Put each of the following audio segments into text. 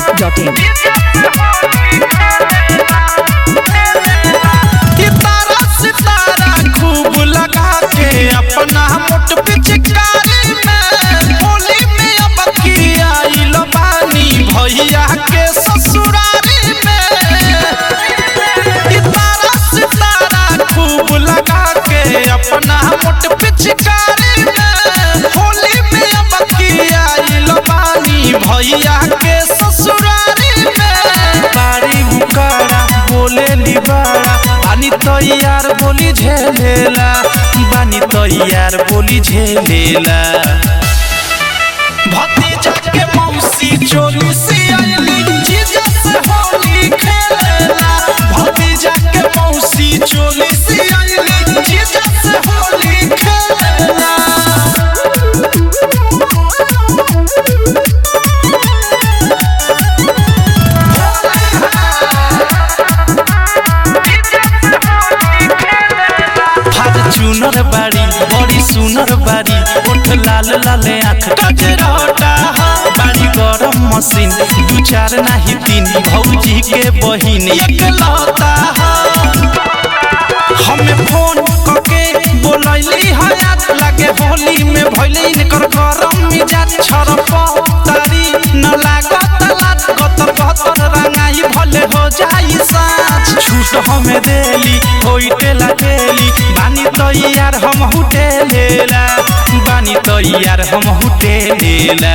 masti.in. सितारा सितारा खूब लगा के अपना मोट पिचकारी में होली में अब की आइल बानी भैया के ससुरारी में सितारा सितारा खूब लगा के अपना मोट पिचकारी में होली में अब की आइल बानी भैया के ससुरारी में बारी उकारा बोले लिबारा बानी तैयार बोली झेलेला बानी तैयार बोली झेलेला भतीजा के मौसी चोली से आइली जीजा से होली खेलेला भतीजा के मौसी चोली से आइली जीजा से होली खेलेला फॉर्च्यूनर बाड़ी बड़ी सुनर बाड़ी ओठ लाल लाले आँख कजरोटा बाड़ी गरम मशीन दू चार नाही तीन भौजी के बहिन एक लौता हमें फोन करके बोलैली हयात लागे होली में भइले इनकर गरम मिजाज छरप तारी न लागत लात गतर गतर रंगाई भले हो जाई साँझ छूट हमें देली होइटे लागेली बानी तैयार हम हुटे लेला बानी तैयार हम हुटे लेला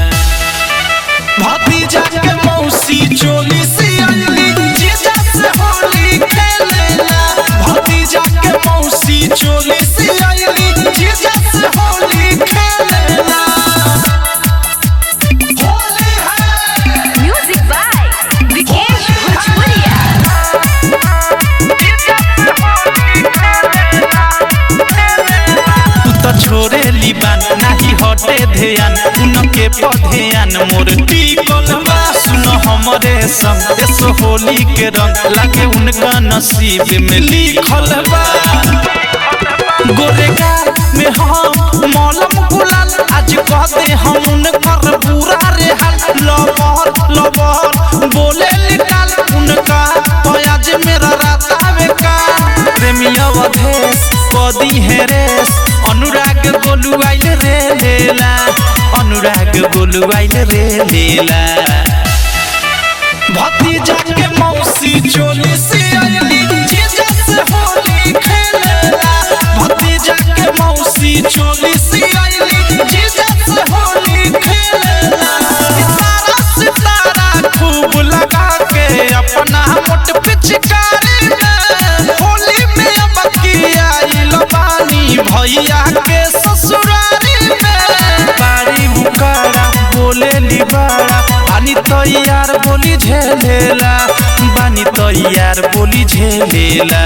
भतीजा के मौसी चोली से आइली जीजा से होली खेलेला भतीजा के मौसी चोली से आइली जीजा से होली खेलेला होली है Music by Vikesh Bhojpuria. तू तो छोरे लिबान नाही हटे ध्यान उनके पधेयान मोर टिकल बा सुन हमरे संग देश होली के रंग लागे उनका नसीब में लिखल बा गोरेगार में हम मौलम गुलाल आज कहते हम उनकर पूरा रे हाल लबर लबर बोले निकाल उनका आज मेरा रात आवे का प्रेमी अवधेश कदी है रेस अनुराग गोलू आइल रे लेला अनुराग गोलू आइल रे लेला भतीजा के मौसी चोली से आइली जीजा से होली खेलेला भतीजा के मौसी चोली से आइली जीजा से होली खेलेला सितारा सितारा खूब लगा के अपना मोट पिचकारी में होली में अब की आइल बानी भैया के ससुरारी में बारी उकारा बोले लिबारा बानी तैयार बोली झेलेला बानी तैयार बोली झेलेला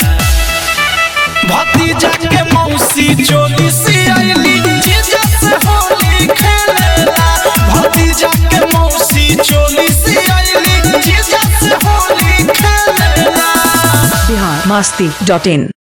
भतीजा के मौसी चोली से आइली जीजा से होली खेलेला भतीजा के मौसी चोली से आइली जीजा से होली खेलेला Bihar masti.in.